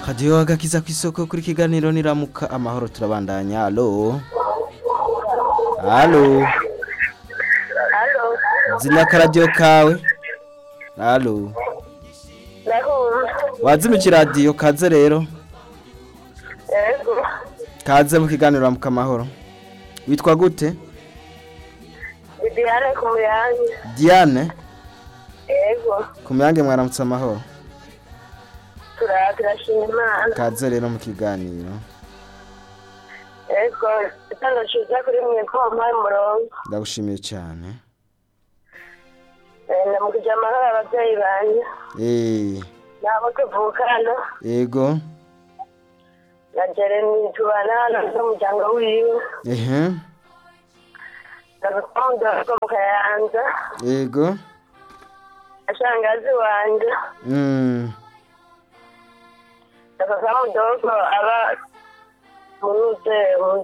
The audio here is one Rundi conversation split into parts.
radiyo agakiza ku isoko kuri kiganiro niramuka amahoro turabandanya alo alo Halo, zina akaradiyo kawe alo ndakumva. wazimije iradiyo kaze rero Yego, kaze mu kiganiro niramuka amahoro witwa gute Bibiane ku muyange. diane Yego, ku muyange mwaramutse amahoro tura turashima Imana. kaze rero mu kiganiro Yego, igitondo ciza kuri mwe ko wampaye umurongo. ndagushimiye cyane Eh, ndamukije amahoro abavyeyi banje. eee Nabo tuvukana. yego Na Jeremy tubana hano n'umuryango wiwe. ehe Ndagukunda ko mu Kayanza. yego Ashangazi wanje. mm. Ndakaka mudogo aba munuze mu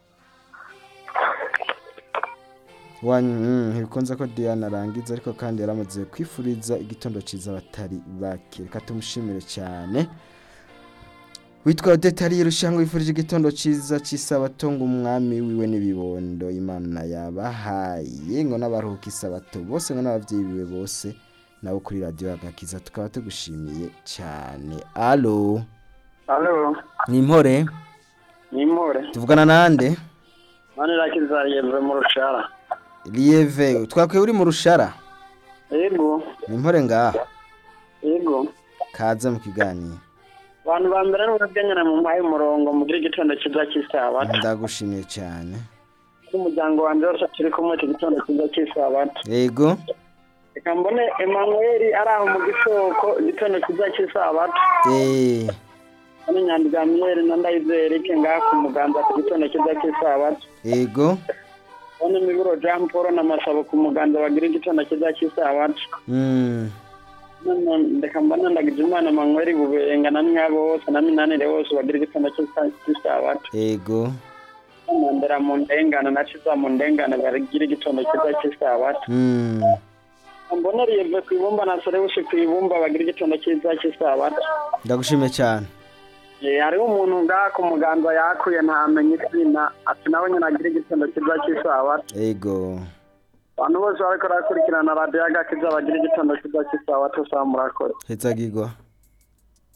wanyu ntibikunze ko diane arangiza ariko kandi yaramaze kwifuriza igitondo cyiza abatari bake reka tumushimire cyane witwa detari irushanwa wifurije igitondo cyiza cy'isabato ngo umwami wiwe n'ibibondo imana yabahaye ngo n'abaruhuka isabato bose ngo n'ababyeyi biwe bose nabo kuri radiyo agakiza tukaba tugushimiye cyane alo Halo, ni impore ni More. tuvugana nande Mani rakiza yeve mu rushara. lieve twakwiye uri mu rushara Yego, ni impore ngaha yego. kaze mu kiganiro Abantu ba mbere n'ubwengana mu mpaye umurongo mugira igitondo cyiza cy'isabato. ndagushimiye cyane N'umuryango wanjye wose turi kumwe iki gitondo cyiza cy'isabato. yego Reka mbone Emmanuel ari aho mu gisoko igitondo cyiza cy'isabato. eee Hano Nyandigamiyeri na Ndayizeye Eric ngaha ku muganza ku gitondo cyiza cy'isabato. yego Hano Miburo Jean Paul na Masabo ku muganza bagira igitondo cyiza cy'isabato. mm. None reka mbona ndagije Imana Emmanuel bubenga na mwabo bose na minanire bose bagira igitondo cyiza cy'isabato. yego Mandera mu ndengane na Ciza mu ndengane baragira igitondo cyiza cy'isabato. mm. Mbona Rieve ku ibumba na Serewusi ku ibumba bagira igitondo cyiza cy'isabato. ndagushimiye cyane Eh, hariho umuntu ngaha ku muganza yakuye ntamenye izina ati nawe nyine agira igitondo cyiza cy'isabato. yego Abantu bose bariko barakurikirana radiyo agakiza bagira igitondo cyiza cy'isabato saa murakore. hezagirwa